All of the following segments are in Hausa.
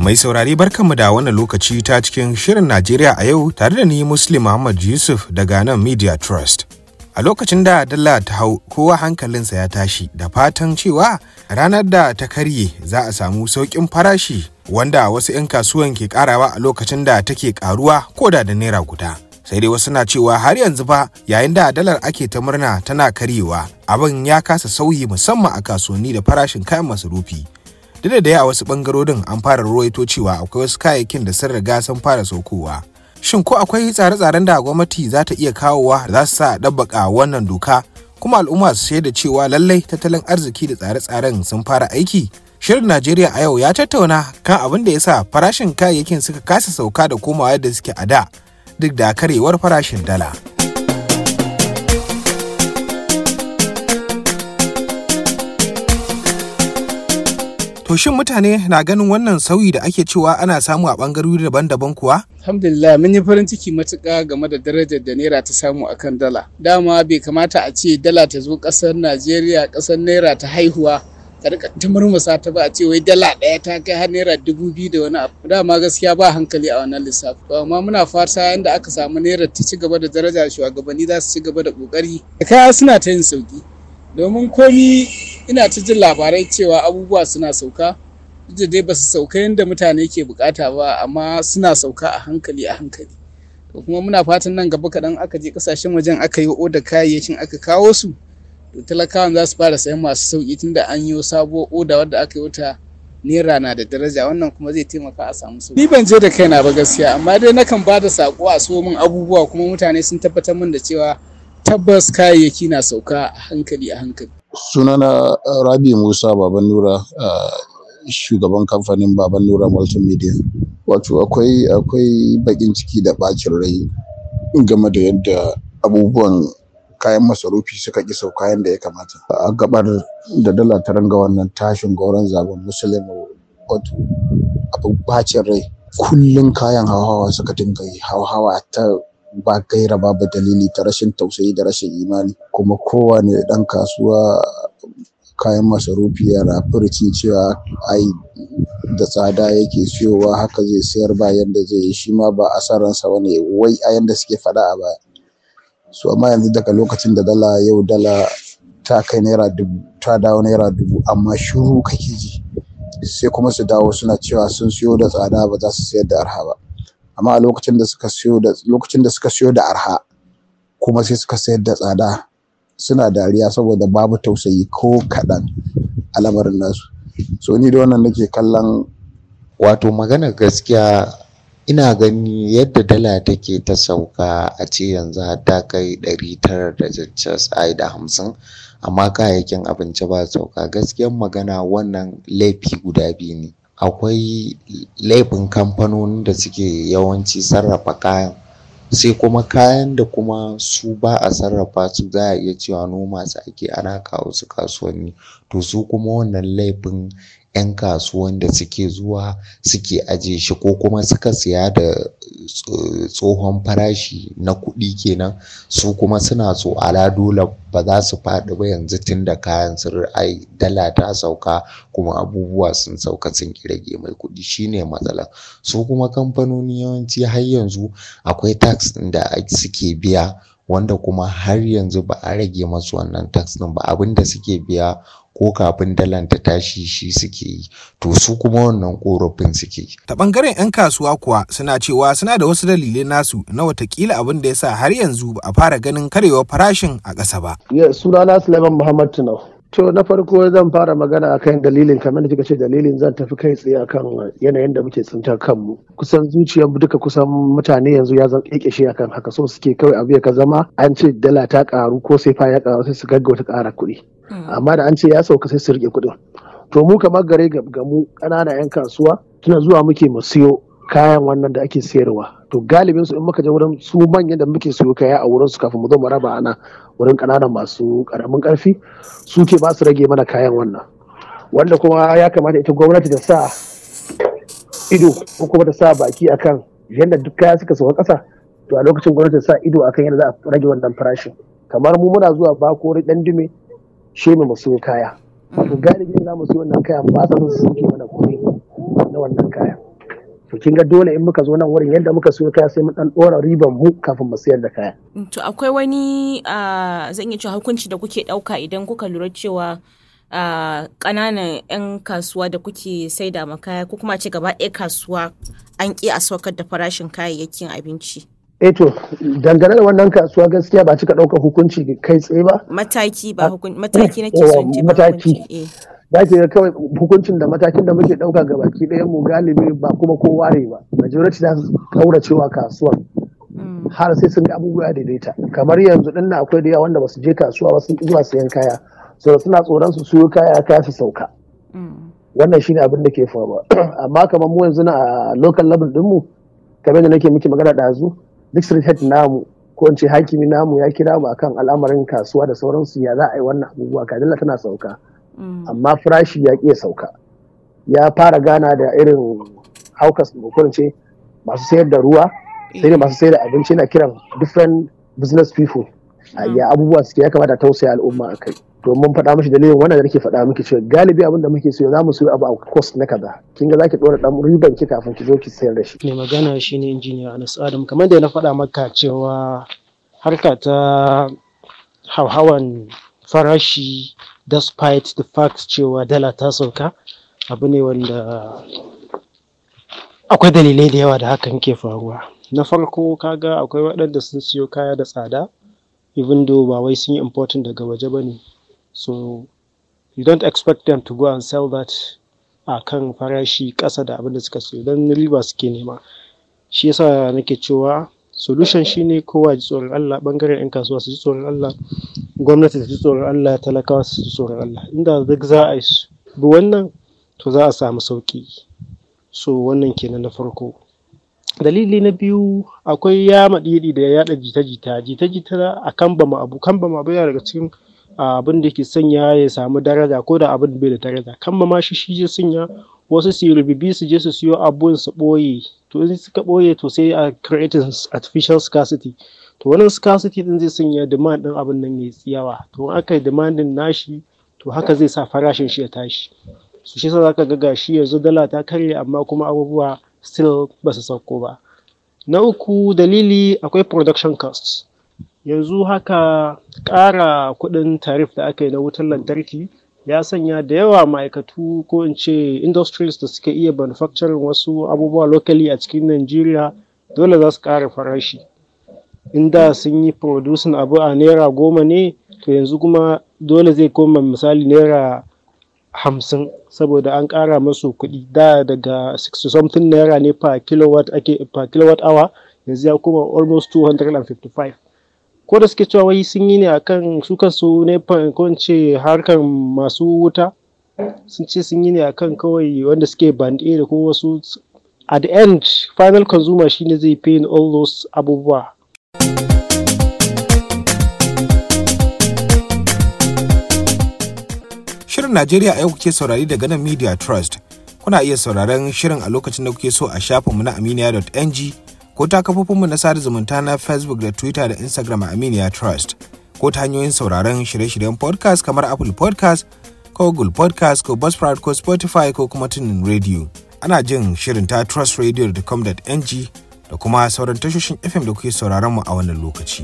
Mai saurari barkanmu da wannan lokaci ta cikin shirin Najeriya a yau tare da ni Muslim Muhammad Yusuf daga nan Media Trust. A lokacin da dala ta hau kowa hankalinsa ya tashi da fatan cewa ranar da ta karye za a samu sauƙin farashi wanda wasu 'yan kasuwan ke karawa a lokacin da take karuwa ko da da naira guda. Sai dai wasu na cewa har yanzu ba yayin da dalar ake ta murna tana karyewa abin ya kasa sauyi musamman a kasuwanni da farashin kayan masarufi. duk da dai a wasu bangarorin an fara ruwaito cewa akwai wasu kayayyakin da sun riga sun fara saukowa shin ko akwai tsare-tsaren da gwamnati za ta iya kawowa da za su sa ɗabbaka wannan doka kuma al'umma su shaida cewa lallai tattalin arziki da tsare-tsaren sun fara aiki shirin najeriya a yau ya tattauna kan abin da ya sa farashin kayayyakin suka kasa sauka da komawa yadda suke a da duk da karewar farashin dala. To shin mutane na ganin wannan sauyi da ake cewa ana samu a bangarori daban-daban kuwa? Alhamdulillah mun yi farin ciki matuƙa game da darajar da naira ta samu akan dala. Dama bai kamata a ce dala ta zo ƙasar Najeriya ƙasar naira ta haihuwa ta rika ta murmusa ta ba a ce wai dala ɗaya ta kai har naira dubu biyu da wani abu. Dama gaskiya ba hankali a wannan lissafi. Amma muna fata yadda aka samu naira ta ci gaba da daraja shugabanni za su ci gaba da ƙoƙari. Kaya suna ta yin sauki. Domin komi ina ta jin labarai cewa abubuwa suna sauka da dai ba su sauka yadda mutane ke bukata ba amma suna sauka a hankali a hankali to kuma muna fatan nan gaba kaɗan aka je ƙasashen wajen aka yi oda kayayyakin aka kawo su to talakawan za su fara sayan masu sauki tunda an yi sabuwar oda wadda aka yi wata naira na da daraja wannan kuma zai taimaka a samu sauki ni ban je da kaina ba gaskiya amma dai nakan ba da sako a so min abubuwa kuma mutane sun tabbatar min da cewa tabbas kayayyaki na sauka a hankali a hankali sunana rabi musa baban nura shugaban kamfanin baban nura multimedia wato akwai akwai bakin ciki da bacin rai game da yadda abubuwan kayan masarufi suka ƙi sauka yadda ya kamata a gabar da dala ta ranga wannan tashin goron zaben musulun wato abu bacin rai kullum kayan hawa suka dinga yi hawa ta ba gaira babu dalili ta rashin tausayi da rashin imani kuma kowane ɗan kasuwa kayan masarufi yana furci cewa ai da tsada yake siyowa haka zai sayar ba yadda zai yi shi ma ba asaransa wani wai a yadda suke faɗa a baya so amma yanzu daga lokacin da dala yau dala ta kai naira dubu ta dawo naira dubu amma shiru kake ji sai kuma su dawo suna cewa sun siyo da tsada ba za su sayar da arha ba amma a lokacin da suka siyo da lokacin da suka siyo da arha kuma sai suka sayar da tsada suna dariya saboda babu tausayi ko kaɗan a lamarin nasu so ni da wannan nake kallon wato magana gaskiya ina gani yadda dala take ta sauka a ce yanzu ta kai ɗari tara da ai da hamsin amma kayayyakin abinci ba sauka gaskiyan magana wannan laifi guda biyu ne akwai laifin kamfanonin da suke yawanci sarrafa kayan sai kuma kayan da kuma su ba a sarrafa su za a iya cewa noma su ake ana kawo su kasuwanni to su kuma wannan laifin 'yan kasuwan da suke zuwa suke aje shi ko kuma suka siya da tsohon farashi na kuɗi kenan su kuma suna so ala dole ba za su faɗi ba yanzu tun da kayan sun ai dala ta sauka kuma abubuwa sun sauka sun rage mai kuɗi shine matsala su kuma kamfanoni yawanci har yanzu akwai tax ɗin da suke biya wanda kuma har yanzu ba a rage masu wannan tax ɗin ba abinda suke biya ko kafin dalan ta tashi shi suke yi to su kuma wannan korafin suke ta bangaren 'yan kasuwa kuwa suna cewa suna da wasu dalilai nasu na watakila abin da ya sa har yanzu ba a fara ganin karewar farashin a ƙasa ba sunana suleiman muhammad tunau To na farko zan fara magana akan dalilin kamar da kika ce dalilin zan tafi kai tsaye akan yanayin da muke tsintar kanmu. Kusan zuciyar duka kusan mutane yanzu ya zan kekeshe akan haka so suke kawai abu ya ka zama an ce dala ta karu ko sai fa ya karu sai su gaggauta kara kuɗi. Amma da an ce ya sauka sai su rike kuɗin. To mu kamar gare ga mu ƙananan 'yan kasuwa tuna zuwa muke mu siyo kayan wannan da ake sayarwa to galibin su in muka je wurin su manyan da muke siyo kaya a wurin su kafin mu zo mu raba ana wurin kananan masu karamin karfi su ke ba su rage mana kayan wannan wanda kuma ya kamata ita gwamnati ta sa ido ko kuma ta sa baki akan yadda duk kaya suka sauka kasa to a lokacin gwamnati ta sa ido akan yadda za a rage wannan farashin kamar mu muna zuwa bakori dan dume she mu siyo kaya wato galibi za mu siyo wannan kayan ba sa su sauke mana kuɗi na wannan kayan to kin ga dole in muka zo nan wurin yadda muka siyo kaya sai mu dan dora riban mu kafin mu sayar da kaya To akwai wani ah, zan iya cewa hukunci da kuke ɗauka idan kuka lura cewa ah, ƙananan 'yan kasuwa da kuke saida ma kaya ko kuma ce gaba ɗaya kasuwa an ƙi a saukar da farashin kayayyakin abinci. eh to dangane da wannan kasuwa gaskiya ba cika ɗaukar hukunci kai tsaye ba Mataki ba hukun mataki nake Yawa, son ce ba mataki. hukunci. Eh. za ki ga kawai hukuncin da matakin da muke ɗauka ga baki ɗayan mu galibi ba kuma kowa ne ba majority za su kauracewa kasuwar Mm. har sai sun ga abubuwa ya daidaita kamar yanzu din nan akwai da yawa wanda ba su je kasuwa ba sun ƙi zuwa sayan kaya so suna tsoron su siyo kaya kaya su sauka Mm. wannan shine abin da ke faruwa amma kamar mu yanzu na a local level din mu kamar da nake miki magana ɗazu district head namu ko in ce hakimi namu ya kira mu akan al'amarin kasuwa da sauransu ya za a yi wannan abubuwa kadilla tana sauka Mm. amma farashi ya ƙi ya sauka ya fara gana da irin haukas ko in ce masu sayar da ruwa sai da masu sayar da abinci na kiran different business people a ya abubuwa suke ya kamata a tausaya al'umma a kai to mun faɗa mishi dalilin wannan da nake faɗa miki cewa galibi abin da muke so za mu siyo abu a cost na kaza kin ga zaki ɗora ɗan riban ki kafin ki zo ki sayar da shi mai magana shine injiniya Anas Adam kamar da na faɗa maka cewa harka ta hauhawan farashi despite the fact cewa dala ta sauka abu ne wanda akwai dalilai da yawa da hakan ke faruwa na farko kaga akwai waɗanda sun siyo kaya da tsada even though ba wai sun yi important daga waje ba ne so you don't expect them to go and sell that a kan farashi ƙasa da abin da suka siyo don riba suke nema shi yasa nake cewa solution shine kowa ji tsoron Allah bangaren 'yan kasuwa su ji tsoron Allah gwamnati ta ji tsoron Allah talakawa su ji tsoron Allah inda duk za a yi su bi wannan to za a samu sauki so wannan kenan na farko dalili na biyu akwai ya maɗiɗi da yaɗa jita-jita jita-jita a kan bama abu kan bama abu yana daga cikin abin da ke sanya ya samu daraja ko da abin bai da daraja kan ma shi shi sanya wasu su yi rububi su je su siyo abun su ɓoye to in suka ɓoye to sai a creating artificial scarcity to wannan scarcity din zai sanya demand din abin nan ya yawa to in aka yi demanding nashi to haka zai sa farashin shi ya tashi su shi yasa zaka ga gashi yanzu dala ta karye amma kuma abubuwa still ba su sauko ba na uku dalili akwai production costs yanzu haka ƙara kuɗin tarif da aka yi na wutar lantarki ya sanya da yawa ma'aikatu ko in ce industries da suke iya manufacturing wasu abubuwa locally a cikin Najeriya dole za su ƙara farashi inda sun yi producing abu a naira goma ne to yanzu kuma dole zai koma misali naira hamsin saboda an ƙara masu kuɗi da daga 60 something naira ne per kilowatt ake per kilowatt hour yanzu ya koma almost 255 ko da suke cewa wai sun yi ne akan su kansu ne ko in ce harkar masu wuta sun ce sun yi ne akan kawai wanda suke band A da ko wasu at the end final consumer shine zai pay all those abubuwa Shirin Najeriya a yau kuke saurari daga nan Media Trust. Kuna iya sauraron shirin a lokacin da kuke so a shafinmu na aminiya.ng ko ta kafofinmu na sada zumunta na Facebook da Twitter da Instagram a Aminiya Trust. Ko ta hanyoyin sauraron shirye-shiryen podcast kamar Apple podcast ko Google podcast ko Buzzsprout ko Spotify ko kuma tunin radio. Ana jin shirin ta trustradio.com.ng da kuma sauran tashoshin FM da kuke sauraron mu a wannan lokaci.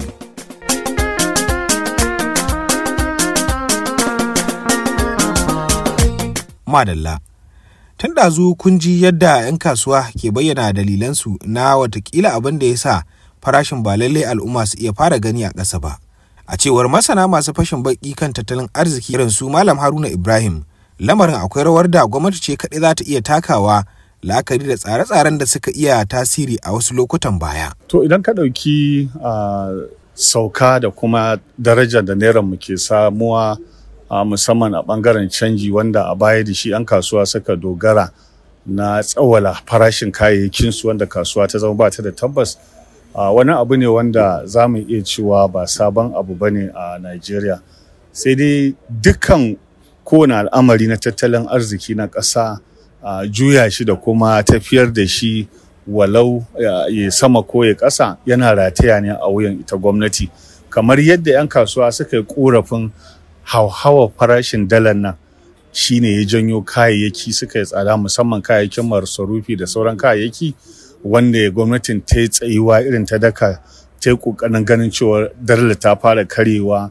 Madalla. Tun ɗazu kun ji yadda 'yan kasuwa ke bayyana dalilansu na watakila abin da ya sa farashin ba lallai al'umma su iya fara gani a ƙasa ba. A cewar masana masu fashin baƙi kan tattalin arziki irin su Malam Haruna Ibrahim, lamarin akwai rawar da gwamnati ce kaɗai za ta iya takawa la'akari da tsare-tsaren da suka iya tasiri a wasu lokutan baya. To idan ka ɗauki sauka da kuma darajar da naira mu ke samuwa a musamman a bangaren canji wanda a baya da shi 'yan kasuwa suka dogara na tsawala farashin kayayyakinsu wanda kasuwa ta zama ba ta da tabbas wani abu ne wanda za mu iya cewa ba sabon abu ba ne a Najeriya sai dai dukkan kowane al'amari na tattalin arziki na ƙasa juya shi da kuma tafiyar da shi walau ya sama ko ya ƙasa yana rataya ne a wuyan ita gwamnati kamar yadda 'yan kasuwa suka yi ƙorafin hauhawar farashin dalar nan shine ya janyo kayayyaki suka yi tsada musamman kayayyakin masarufi da sauran kayayyaki wanda gwamnatin ta yi tsayuwa irin ta daka ta yi ƙoƙarin ganin cewa dala ta fara karewa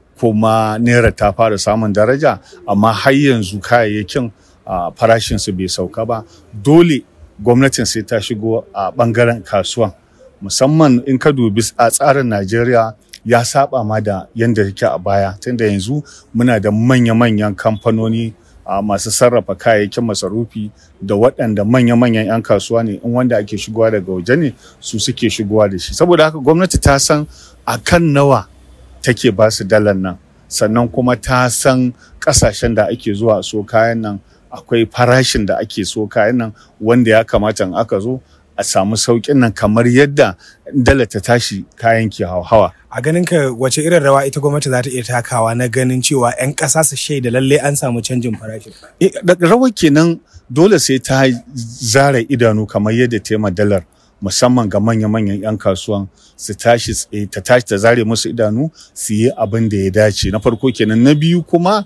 kuma naira ta fara samun daraja amma har yanzu kayayyakin farashinsu bai sauka ba dole gwamnatin sai ta shigo a ɓangaren kasuwan musamman in ka dubi a tsarin najeriya ya saba ma da yadda yake a baya tunda yanzu muna da manya-manyan kamfanoni a masu sarrafa kayayyakin masarufi da waɗanda manya-manyan 'yan kasuwa ne in wanda ake shigowa daga waje ne su suke shigowa da shi saboda haka gwamnati ta san a kan nawa take ba su dalar nan sannan kuma ta san ƙasashen da ake zuwa so kayan nan akwai farashin da ake so kayan nan wanda ya kamata in aka zo a samu sauƙin nan kamar yadda dala ta tashi kayan ke hawa. A ganin ka wace irin rawa ita gwamnati za ta iya takawa na ganin cewa 'yan ƙasa su shaida lalle an samu canjin farashi. Rawar kenan dole sai ta zara idanu kamar yadda ta yi dalar musamman ga manya-manyan 'yan kasuwan su tashi ta tashi ta zare musu idanu su yi abin da ya dace na farko kenan na biyu kuma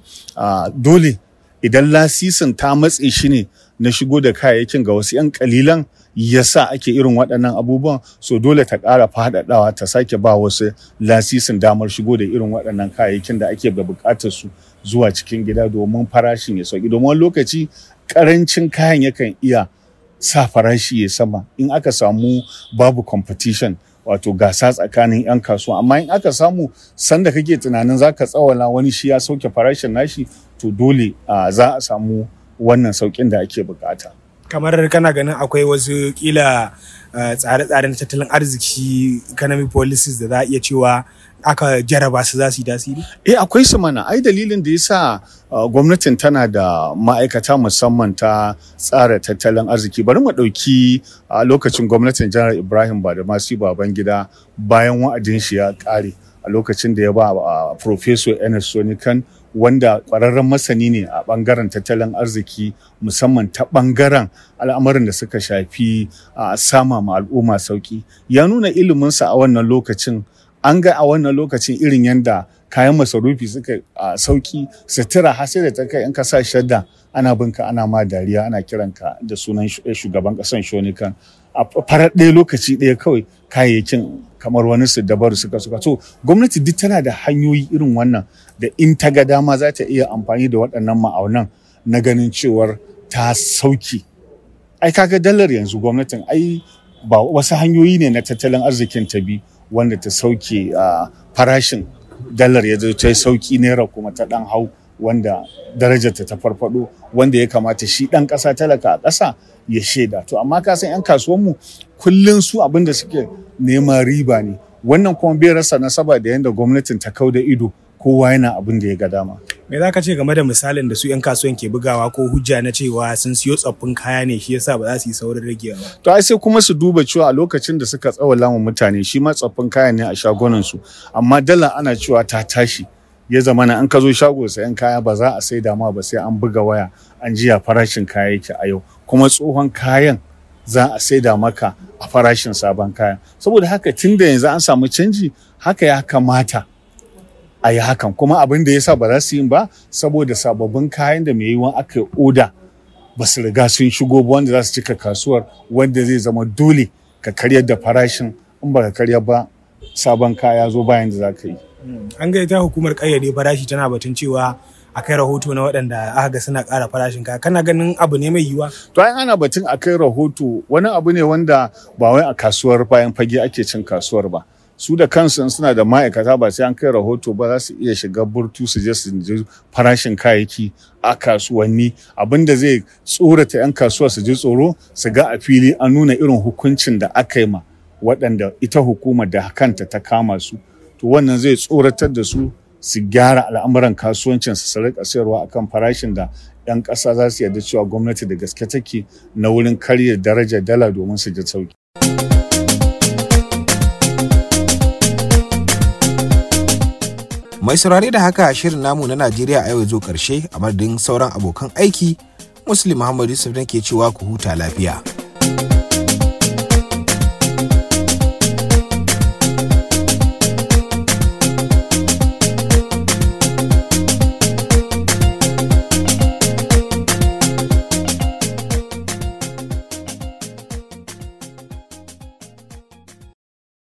dole idan lasisin ta matse shi ne na shigo da kayayyakin ga wasu 'yan kalilan yasa ake irin waɗannan abubuwan so dole ta ƙara faɗaɗawa ta sake ba wasu lasisin damar shigo da irin waɗannan kayayyakin da ake da buƙatar su zuwa cikin gida domin farashin ya sauki domin lokaci ƙarancin kayan yakan iya sa farashi ya sama in aka samu babu competition wato gasa tsakanin 'yan kasuwa amma in aka samu sanda kake tunanin za ka tsawala wani shi ya sauke farashin nashi to dole za a samu wannan saukin da ake bukata. kamar kana ganin akwai wasu kila tsare-tsaren tattalin arziki economic policies da za a iya cewa aka jaraba su za su yi tasiri? Eh akwai su mana ai dalilin da yasa gwamnatin tana da ma'aikata musamman ta tsara tattalin arziki bari mu ɗauki a lokacin gwamnatin janar Ibrahim Badamasi Babangida bayan wa'adin shi ya ƙare a lokacin da ya ba Professor Enes Sonikan wanda ƙwararren masani ne a ɓangaren tattalin arziki musamman ta ɓangaren al'amarin da suka shafi a sama ma al'umma sauki ya nuna iliminsa a wannan lokacin an ga a wannan lokacin irin yadda kayan masarufi suka a sauki sutura har sai da ta kai in ka sa shadda ana binka ana ma dariya ana kiranka da sunan shugaban ƙasan shonikan a farar ɗaya lokaci ɗaya kawai kayayyakin kamar wani su dabaru suka suka so gwamnati duk tana da hanyoyi irin wannan da in ta ga dama za ta iya amfani da waɗannan ma'aunan na ganin cewar ta sauki ai kaga dalar yanzu gwamnatin ai ba wasu hanyoyi ne na tattalin arzikin ta bi wanda ta sauke farashin dalar ya ta yi sauki naira kuma ta ɗan hau wanda darajarta ta farfado wanda ya kamata shi ɗan ƙasa talaka a ƙasa ya shaida to amma ka san 'yan kasuwanmu kullum su abin da suke neman riba ne wannan kuma bai rasa nasaba da yadda gwamnatin ta kau da ido kowa yana abin da ya ga dama. Me za ka ce game da misalin da su 'yan kasuwan ke bugawa ko hujja na cewa sun siyo tsoffin kaya ne shi yasa ba za su yi saurin ragewa ba. To ai sai kuma su duba cewa a lokacin da suka tsawala wa mutane shi ma tsoffin kaya ne a shagunan su amma dala ana cewa ta tashi ya zama na an ka zo shago sayan kaya ba za a sai dama ba sai an buga waya an jiya farashin kaya yake a yau kuma tsohon kayan za a saida maka a farashin sabon kaya saboda haka tun da yanzu an samu canji haka ya kamata a yi hakan kuma abin da ya sa ba za su yi ba saboda sababbin kayan da mai yiwuwa aka yi oda ba su riga sun shigo ba wanda za su cika kasuwar wanda zai zama dole ka karyar da farashin in ba ka karya ba sabon kaya zo bayan da za ka yi. An ga ita hukumar kayyade farashi tana batun cewa a kai rahoto na waɗanda aka ga suna ƙara farashin kaya kana ganin abu ne mai yiwuwa. To ai ana batun a kai rahoto wani abu ne wanda ba wai a kasuwar bayan fage ake cin kasuwar ba. su da kansu suna da ma'aikata ba sai an kai rahoto ba za su iya shiga burtu su je su ji farashin kayayyaki a kasuwanni abinda zai tsorata 'yan kasuwa su ji tsoro su ga a fili an nuna irin hukuncin da aka yi ma waɗanda ita hukumar da kanta ta kama su to wannan zai tsoratar da su su gyara al'amuran kasuwancin su rika sayarwa akan farashin da 'yan ƙasa za su yarda cewa gwamnati da gaske take na wurin karya darajar dala domin su ji sauki. Mai saurare da haka shirin namu na Najeriya a yau zo karshe a madadin sauran abokan aiki, Muslim Muhammad Yusuf ke cewa ku huta lafiya.